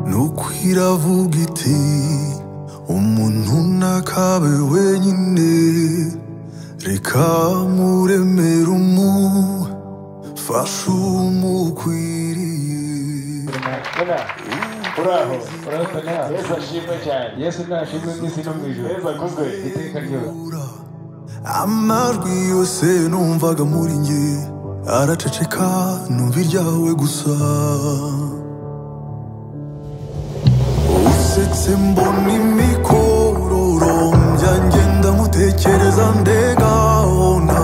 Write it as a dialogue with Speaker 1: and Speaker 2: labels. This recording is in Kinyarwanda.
Speaker 1: nuko iravuga iti umuntu ntakabe wenyine reka muremere umufashe umukwiriye
Speaker 2: Muna, uraho
Speaker 3: urabona na
Speaker 2: yesu ashimwe cyane
Speaker 3: yesu ntashimwe mu isi no mu ijoro
Speaker 2: yesu aguzwe
Speaker 3: iteka ryose
Speaker 1: Ura. amajwi yose numvaga muri nge araceceka numva iryawe gusa usetse mbona imikororo byanjye ndamutekereza ndegahona